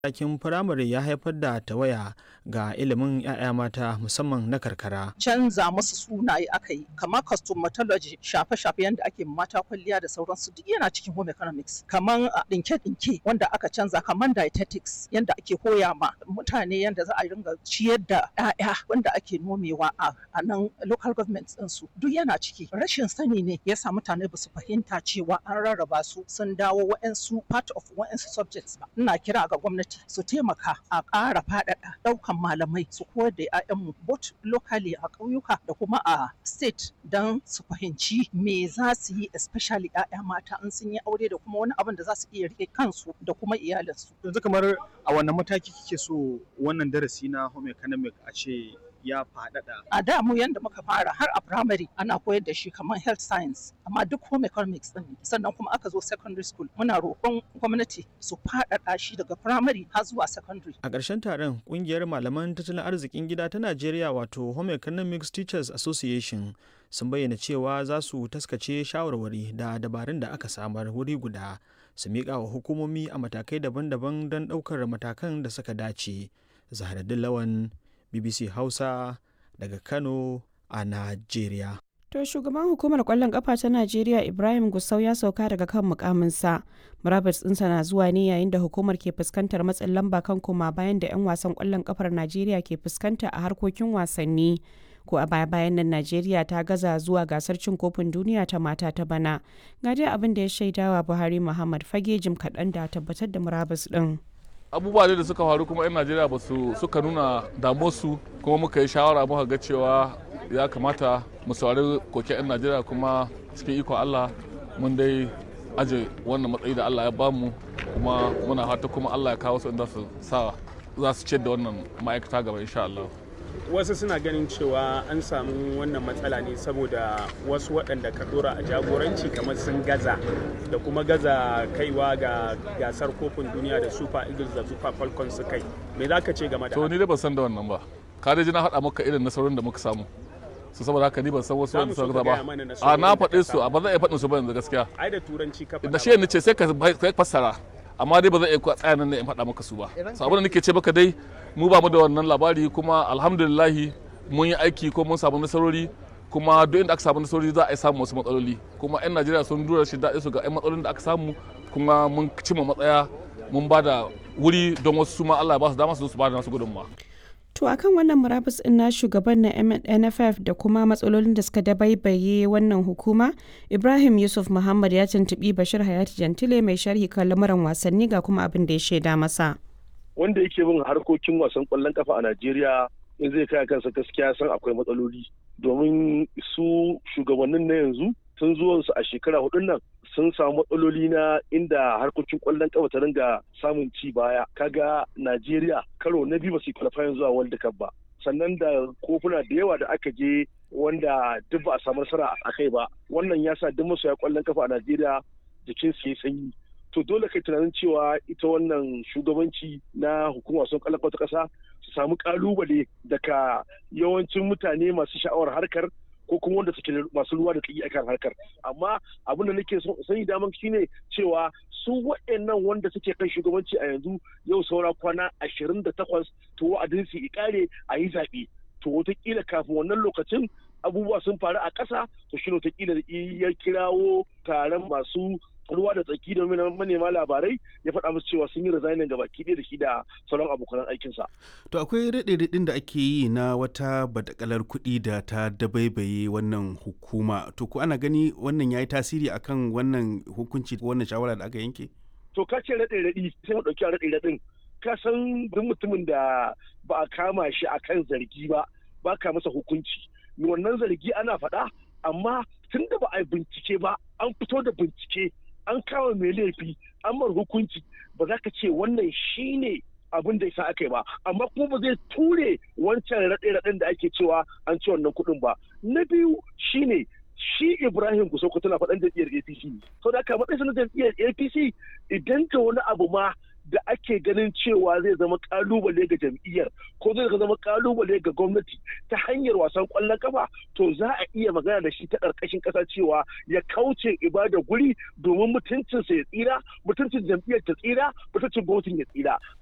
matakin firamare ya haifar da tawaya ga ilimin 'ya'ya mata musamman na karkara. canza musu sunaye aka yi kamar cosmetology shafe-shafe yadda ake mata kwalliya da sauransu duk yana cikin home economics kamar a ɗinke-ɗinke wanda aka canza kamar dietetics yadda ake koya ma mutane yadda za a ringa ciyar da 'ya'ya wanda ake nomewa a a nan local government ɗinsu duk yana ciki rashin sani ne ya sa mutane ba su fahimta cewa an rarraba su sun dawo wa'ansu part of wa'ansu subjects ba ina kira ga gwamnati su taimaka a ƙara faɗaɗa ɗaukan malamai su koyar da 'ya'yanmu both locally a ƙauyuka da kuma a state don su fahimci me za su yi especially 'ya'ya mata in sun yi aure da kuma wani abin da za su iya rike kansu da kuma iyalinsu. yanzu kamar a wannan mataki kike so wannan darasi na home economic a ce ya faɗaɗa A da mu yanda muka fara har a primary ana koyar da shi kamar health science amma duk home economics din ne sannan kuma aka zo secondary school muna roƙon gwamnati su faɗaɗa shi daga primary har zuwa secondary. A ƙarshen taron ƙungiyar malaman tattalin arzikin gida ta Najeriya wato Home Economics Teachers Association sun bayyana cewa za su taskace shawarwari da dabarun da aka samar wuri guda su miƙa wa hukumomi a matakai daban-daban don ɗaukar matakan da suka dace. Zaharaddin Lawan BBC Hausa daga Kano a Najeriya. To shugaban hukumar kwallon kafa ta Najeriya Ibrahim Gusau ya sauka daga kan mukaminsa. Murabus ɗinsa na zuwa ne yayin da hukumar ke fuskantar matsin lamba kan koma bayan da 'yan wasan kwallon kafar Najeriya ke fuskanta a harkokin wasanni. Ko a baya bayan nan Najeriya ta gaza zuwa gasar cin kofin duniya ta mata ta bana. Ga dai abin da ya shaidawa Buhari Muhammad fage jim kaɗan da tabbatar da murabus ɗin. abubuwa ne da suka faru kuma 'yan najeriya ba su suka nuna damuwarsu kuma muka yi shawara muka ga cewa ya kamata mu saurari koke 'yan najeriya kuma cikin ikon allah mun dai aje wannan matsayi da allah ya bamu kuma muna fata kuma allah ya kawo su inda su sa za su ciyar da wannan ma'aikata gaba insha allah wasu suna ganin cewa an samu wannan matsala ne saboda wasu waɗanda ka dora a jagoranci kamar sun gaza da kuma gaza kaiwa ga gasar kofin duniya da super eagles da super falcons su kai me za ka ce game da to ni dai ban san da wannan ba ka dai ji na faɗa maka irin nasarorin da muka samu su saboda haka ni ban san wasu wanda suka gaza ba a na faɗe su a ba zan iya faɗin su ba yanzu gaskiya ai da turanci ka da shi ne ce sai ka fassara amma dai ba zan iya tsaya nan ne in faɗa maka su ba so abin da nake ce maka dai mu ba mu da wannan labari kuma alhamdulillahi mun yi aiki ko mun samu nasarori kuma duk inda aka samu nasarori za a yi samu wasu matsaloli kuma 'yan najeriya sun dura shi daɗi su ga 'yan matsalolin da aka samu kuma mun cimma matsaya mun ba da wuri don wasu su ma allah ya ba su dama su zo su ba da nasu gudunmawa To akan wannan murabus ɗin na shugaban na NFF da kuma matsalolin da suka dabaibaye wannan hukuma, Ibrahim Yusuf Muhammad ya tuntuɓi Bashir Hayati Jantile mai sharhi kan lamuran wasanni ga kuma abin da ya shaida masa. Wanda yake bin harkokin wasan ƙwallon kafa a Najeriya in zai kai kansa gaskiya san akwai matsaloli domin su shugabannin na yanzu sun zuwansu a shekara hudun nan sun samu matsaloli na inda harkokin kwallon kafa ta ringa samun ci baya kaga Najeriya karo na biyu ba su qualifying zuwa World Cup ba sannan da kofuna da yawa da aka je wanda duk ba a samu nasara a kai ba wannan ya sa duk masoya kwallon kafa a Najeriya jikin su ya sanyi to dole kai tunanin cewa ita wannan shugabanci na hukumar wasan kwallon kafa ta kasa su samu kalubale daga yawancin mutane masu sha'awar harkar ko kuma wanda suke masu ruwa da tsaki akan harkar amma abin da nake sani daman shine cewa su waɗannan wanda suke kan shugabanci a yanzu yau saura kwana ashirin da takwas to wa'adin su ikare a yi zaɓe to wataƙila kafin wannan lokacin abubuwa sun faru a ƙasa to shi wataƙila ya kirawo taron masu ruwa da tsaki da manema labarai ya faɗa musu cewa sun yi resignin ga baki ɗaya da shi da sauran abokan aikinsa. To akwai raɗe-raɗin da ake yi na wata badakalar kuɗi da ta dabaibaye wannan hukuma. To ko ana gani wannan ya yi tasiri akan wannan hukunci wannan shawara da aka yanke? To ka ce raɗe-raɗi sai mu ɗauki raɗe-raɗin. Ka san duk mutumin da ba a kama shi akan zargi ba ba ka masa hukunci. Wannan zargi ana faɗa amma tun da ba a yi bincike ba an fito da bincike an kama mai laifi an mar hukunci ba za ka ce wannan shine abin da isa aka yi ba amma kuma ba zai ture wancan raɗe-raɗen da ake cewa an ci wannan kuɗin ba na biyu shine shi ibrahim kusoko tana faɗan jam'iyyar apc sau da aka matsayin na jam'iyyar apc idan ka wani abu ma da ake ganin cewa zai zama kalubale ga jam'iyyar ko zai zama kalubale ga gwamnati ta hanyar wasan kwallon kafa to za a iya magana da shi ta ƙarƙashin ƙasa cewa ya kauce ibada guri domin mutuncinsa ya tsira mutuncin jam'iyyar ta tsira mutuncin gwamnatin ya tsira